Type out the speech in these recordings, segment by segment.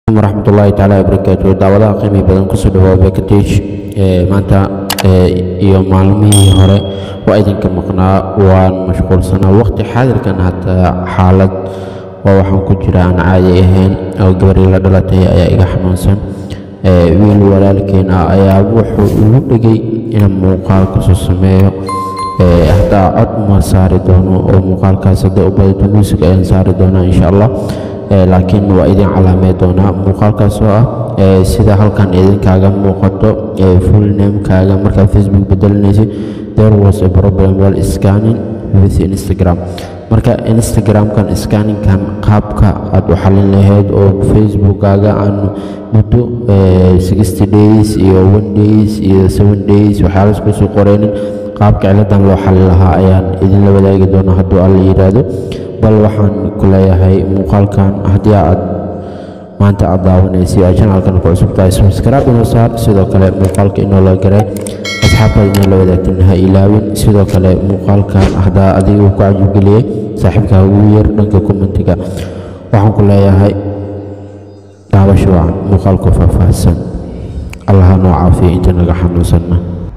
waraxmatullaahi tacaala wabarakaatu daawadaha qiimi badan kusoo dhawaa backtage maanta iyo maalmihii hore waa idinka maqnaa waan mashquulsanaa waqti xaadirkan hataa xaalad waa waxaan ku jira aan caadi ahayn oo gabarii la dhalatay ayaa iga xanuunsan wiil walaalkeen ah ayaa wuxuu igu dhigay inaan muuqaal kasoo sameeyo hataa cod ma saari doono oo muuqaalkaas hadday u badato muusig ayaan saari doonaa insha allah laakiin waa idin calaamey doonaa muuqaalkaas oo ah sida halkan idinkaaga muuqato full namekaaga markaad facebook bedelinaysid there was a problem while scanning with instagram marka instagramkan scanninkan qaabka aad u xalin lahayd oo facebookkaaga aan muddo sixty days iyo one days iyo seven days waxyaalas kusoo qoreynin qaabka ciladan loo xalin lahaa ayaan idinla wadaagi doonaa hadduu alla yidhaahdo bal waxaan ku leeyahay muuqaalkan haddii aad maanta aad daawanaysa aad janaalkan ku cusub tahay subscribe inoo saar sidoo kale muuqaalka inoo la garay asxaabtaada inoo la wadaagtin ha ilaawin sidoo kale muuqaalkan haddaa adiga ku cajibgeliyey saaxiibkaa ugu yeer dhanka kommentiga waxaan ku leeyahay daawasho wacan muuqaalku faahfaahsan allaha noo caafiya inta naga xanuunsanna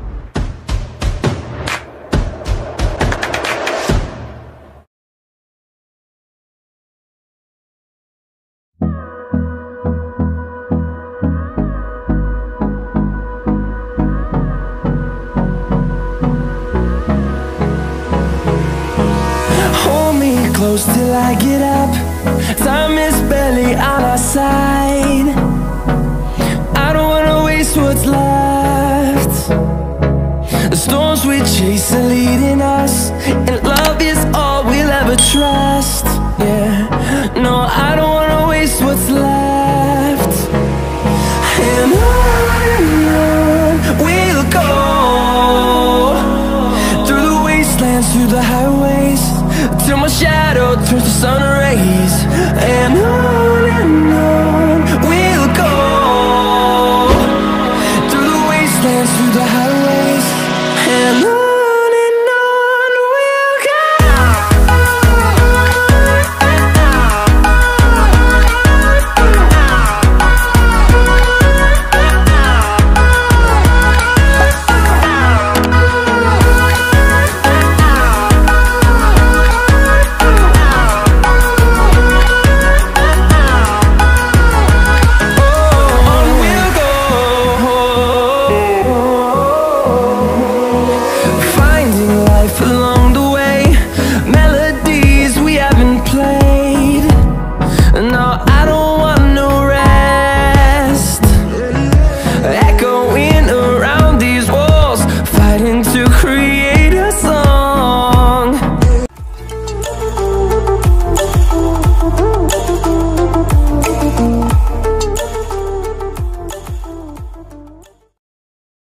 Hold me close till I get up. Time is barely on our side. I don't wanna waste what's left. The storms we chase are leading us, and love is all we'll ever trust. Yeah, no, I don't